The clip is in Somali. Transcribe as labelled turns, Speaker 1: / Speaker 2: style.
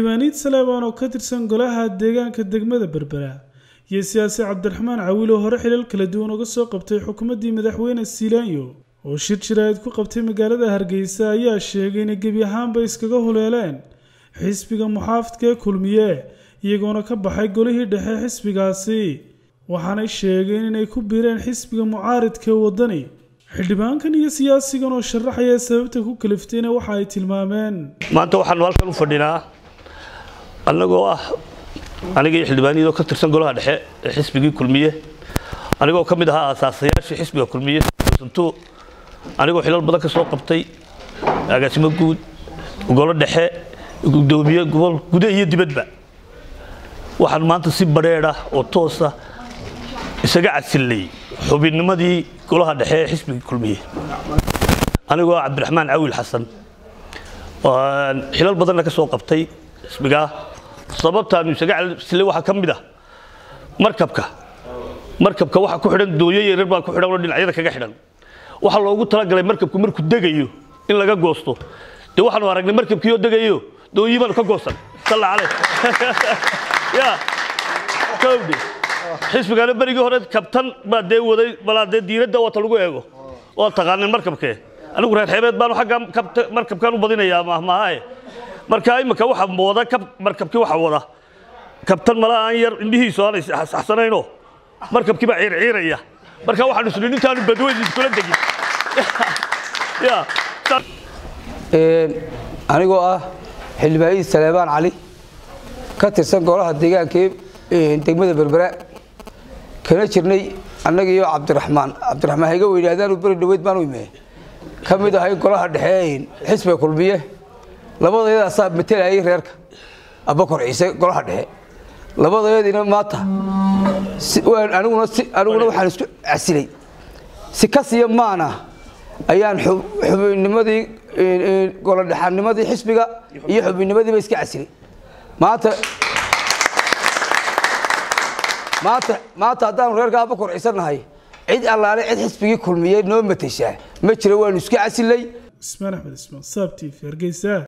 Speaker 1: diiwaaniid saleebaan oo ka tirsan golaha deegaanka degmada berbera iyo siyaasi cabdiraxmaan cawiil oo hore xilal kala duwan uga soo qabtay xukuumaddii madaxweyne siilaanyo oo shir jiraayid ku qabtay magaalada hargeysa ayaa sheegay inay gebi ahaanba iskaga huleeleen xisbiga muxaafidka ee kulmiye iyagoona ka baxay golihii dhexe xisbigaasi waxaanay sheegeen inay ku biireen xisbiga mucaaridka ee waddani xildhibaankan iyo siyaasigan oo sharaxaya sababta ku kaliftayna waxa ay tilmaameen
Speaker 2: maanta waxaanu halkan u fadhinaa annagoo ah aniga iyo xildhibaaniyadoo ka tirsan golaha dhexe ee xisbigii kulmiye anigoo ka mid ahaa aasaasayaashii xisbiga kulmiye santu anigoo xilal badan ka soo qabtay agaasimo guud golo dhexe gudoomiye gobol gude iyo dibadba waxaan maanta si badheedha oo toosa isaga casilnay xubinnimadii golaha dhexe ee xisbigii kulmiye anigoo ah cabdiraxmaan cawil xasan xilal badanna ka soo qabtay xisbigaa sababtaanu isaga casilnay waxaa ka mid ah markabka markabka waxa ku xidhan dooyo yaryar baa ku xidhan oo dhinacyada kaga xidhan waxaa loogu talagalay markabku markuu degayo in laga goosto dee waxaanu aragnay markabkii oo degayo dooyii baanu ka goosan salla caleh ya kowdhi xisbigana berigii hore kabtan baa dee waday balaa dee diiradda wata lagu eego waa taqaaneen markabkee anigu reer xeebeed baanu xagga markabkan u badinayaa mahmaahae marka imika waxa wada markabkii waxa wada kabtan mala aan yar indhihiisu aanay saxsanaynoo markabkii baa ciirciiraya marka waxaan isni nintaanu badweyn iskula degin
Speaker 3: anigoo ah xildhibaanidii saleebaan cali ka tirsan golaha deegaanka degmada berbera kana jirnay annaga iyo cabdiraxmaan cabdiraxmaan hayga weynaadaanu beri dhaweyd baanu ime ka mid ahay golaha dhexe xisbiga kulmiye labadayadaasaa matelayay reerka abakor ciise golaha dhexe labadayadiina maanta aniguna aniguna waxaan isku casilay si kasiya maana ayaan xubinnimadii golodhexanimadii xisbiga iyo xubinnimadiiba iska casilay maanta maanta maanta haddaanu reerka abakor ciisanahay cid allaale cid xisbigii kulmiyey noo mateshaa ma jiro waanu iska casilay
Speaker 1: ismaan axmed ismaan saab t v hargeysa